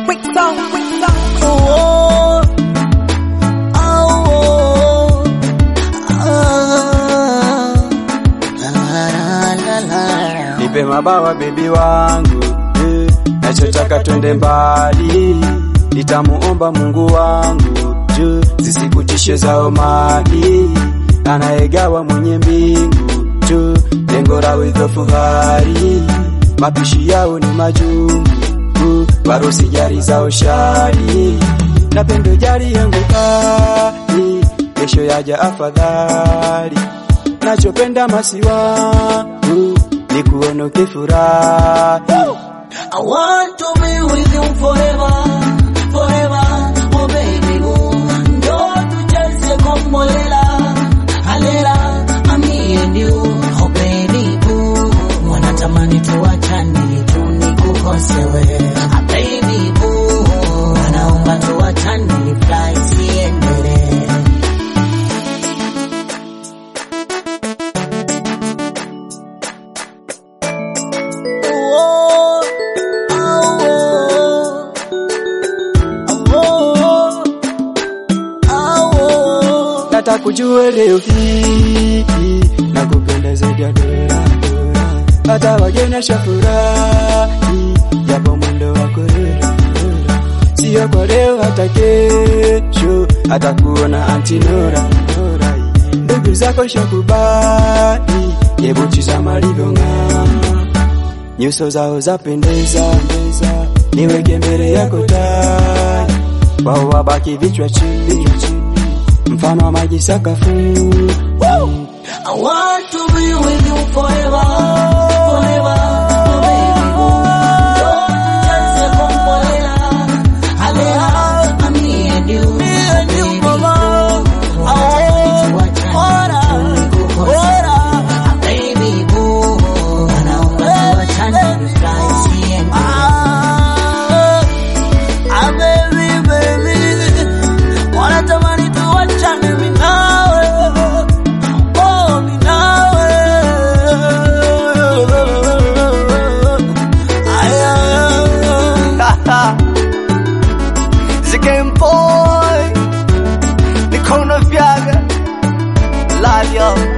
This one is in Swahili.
quick song, quick song. Oh, oh, oh, ah, la, la, la. Nipe mabawa bebi wangu eh, nachotaka twende mbali, nitamuomba Mungu wangu juu zisikutishe zao mali, anayegawa mwenye mbingu juu lengo la widhofu hari, mapishi yao ni majungu, warusi jari zao shari, na pendo jari yangu kali, kesho yaja afadhali, nachopenda masiwangu ni kuona ukifurahi. I want to be with you forever, forever, oh baby boo. Ndio tucheze kombolela, halela, me and you, oh baby boo. Wanatamani tuachane, tu nikukose wewe, ah baby boo. Wanaomba tuachane, flight iendelee. Oh, oh, oh, oh, oh. Nataka kujua leo hii na kupenda zaidi ya dola dola, hata wageni shafurahi, japo mwendo wako rera rera, sio kwa leo hata kesho, hata kuona anti Nora Nora, ndugu zako shakubali, hebu tizama alivyong'aa nyuso zao zapendeza, pendeza, niweke mbele yako tai, wao wabaki vichwa chini, mfano wa maji sakafuni. I want to be with you forever, forever, oh baby boo. Don't just kombolela, halela, me and you, me and you, mama. I want to ora, baby boo. Wanaomba tuachane, fly CND. Ah, baby, baby, wanatamani tuachane mimi nawe. Oh, mimi nawe. Aya. The Game Boy, Mikono Vyaga, Love yo.